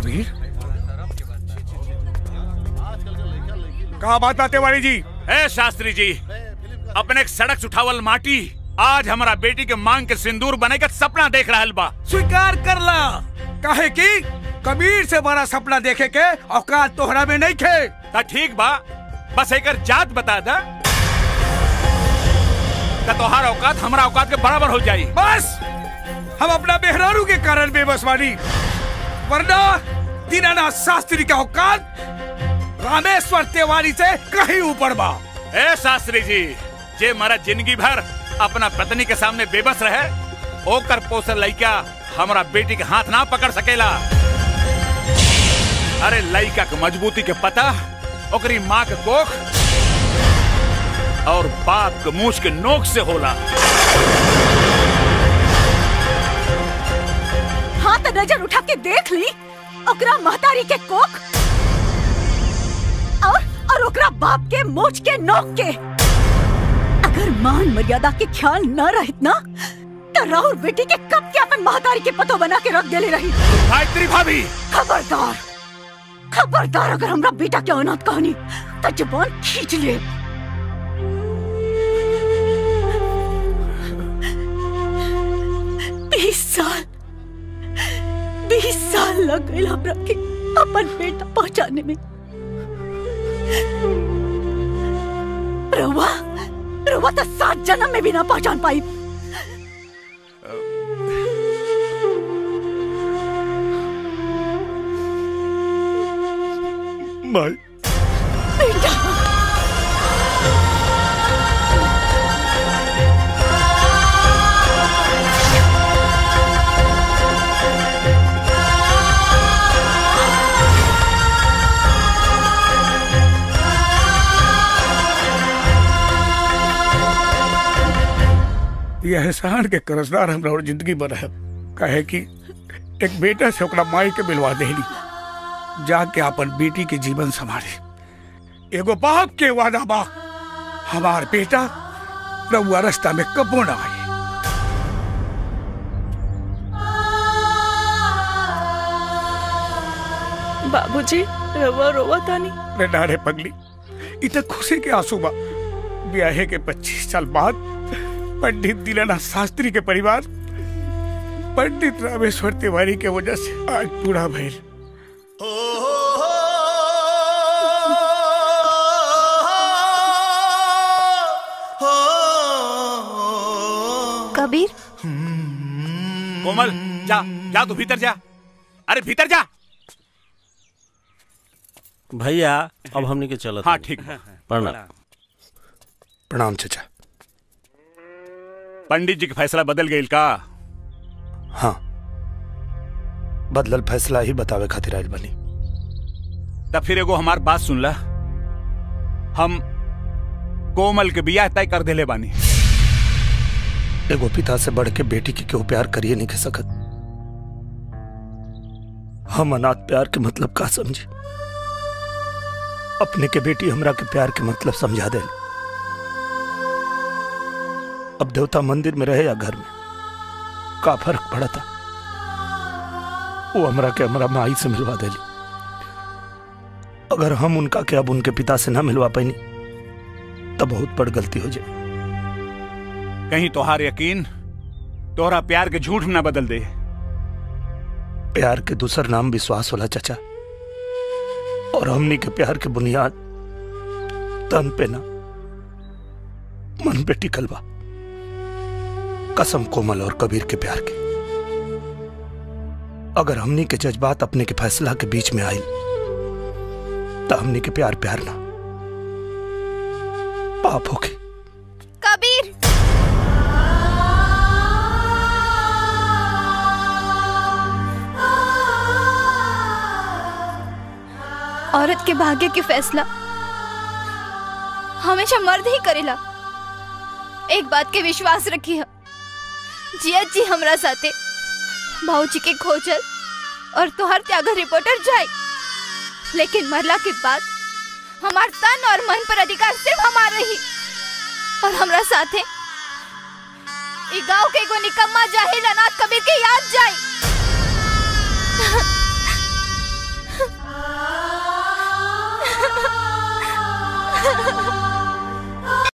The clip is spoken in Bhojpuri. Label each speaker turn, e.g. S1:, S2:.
S1: कबीर कहा बात बात तिवारी जी
S2: ए शास्त्री जी अपने एक सड़क से उठावल माटी आज हमारा बेटी के मांग के सिंदूर बने का सपना देख रहा बा
S1: स्वीकार कर ला काहे की कबीर से बड़ा सपना देखे के औकात तोहरा में नहीं खे
S2: ता ठीक बा बस एक जात बता दा का तोहार औकात हमारा औकात के बराबर हो जाई
S1: बस हम अपना मेहरारू के कारण बेबस बानी वरना दीनानाथ शास्त्री का औकात रामेश्वर तिवारी से कहीं ऊपर बा
S2: ए शास्त्री जी जे मारा जिंदगी भर अपना पत्नी के सामने बेबस रहे ओकर पोसल लइका हमारा बेटी के हाथ ना पकड़ सकेला अरे लइका के मजबूती के पता ओकरी माँ के कोख और बाप के मूछ के नोक से होला
S3: हाँ तो नजर उठा के देख ली ओकरा महतारी के कोख और और ओकरा बाप के मोच के नोक के अगर मान मर्यादा के ख्याल न रहित ना तो राहुल बेटी के कब के अपन महतारी के पतो बना के रख देले रही
S2: गायत्री भाभी
S3: खबरदार खबरदार अगर हमरा बेटा के अनाथ कहानी तो जुबान खींच ले बीस साल बीस साल लग गए हमरा के अपन बेटा पहचाने में रवा रवा तो सात जन्म में भी ना पहचान पाई
S1: माई
S3: बेटा
S1: ये एहसान के करजदार हमरा और जिंदगी में रहे कहे कि एक बेटा से ओकरा माई के मिलवा देली जाके अपन बेटी के जीवन संभाले एगो बाप के वादा बा हमार बेटा रउआ रास्ता में कबो ना आए
S4: बाबूजी रवा रोवा तानी
S1: रे नारे पगली इत खुशी के आंसू बा ब्याहे के 25 साल बाद पंडित दीनानाथ शास्त्री के परिवार पंडित रामेश्वर तिवारी के वजह से आज पूरा भइल
S5: कबीर
S2: कोमल जा जा तू भीतर जा अरे भीतर जा
S6: भैया अब हमने के चलत
S2: हाँ
S6: हनी।
S2: ठीक बा।
S6: प्रणाम
S7: प्रणाम चचा
S2: पंडित जी के फैसला बदल गई का
S7: हाँ बदलल फैसला ही बतावे खातिर आयल बनी
S2: तब फिर एगो हमार बात सुन ला हम कोमल के बियाह तय कर देले बानी
S7: एगो पिता से बढ़ के बेटी के क्यों प्यार करिए नहीं कह सकत हम अनाथ प्यार के मतलब का समझे अपने के बेटी हमरा के प्यार के मतलब समझा दे अब देवता मंदिर में रहे या घर में का फर्क पड़ा था वो हमरा के हमरा माई से मिलवा देली अगर हम उनका के अब उनके पिता से ना मिलवा पाई तब बहुत बड़ गलती हो जाए
S2: कहीं तोहार यकीन तोहरा प्यार के झूठ न बदल दे
S7: प्यार के दूसर नाम विश्वास होला चाचा और हमनी के प्यार के बुनियाद तन पे ना मन पे टिकल बा कसम कोमल और कबीर के प्यार के अगर हमनी के जज्बात अपने के फैसला के बीच में आयल तो हमनी के प्यार प्यार ना पाप होके
S5: कबीर औरत के भाग्य के फैसला हमेशा मर्द ही करेला एक बात के विश्वास रखी है जिया जी हमरा साथे भाऊजी के खोजल और तोहर त्यागर रिपोर्टर जाए लेकिन मरला के बाद हमार तन और मन पर अधिकार सिर्फ हमार रही और हमरा साथे ई गांव के एगो निकम्मा जाहिल अनाथ कबीर के याद जाए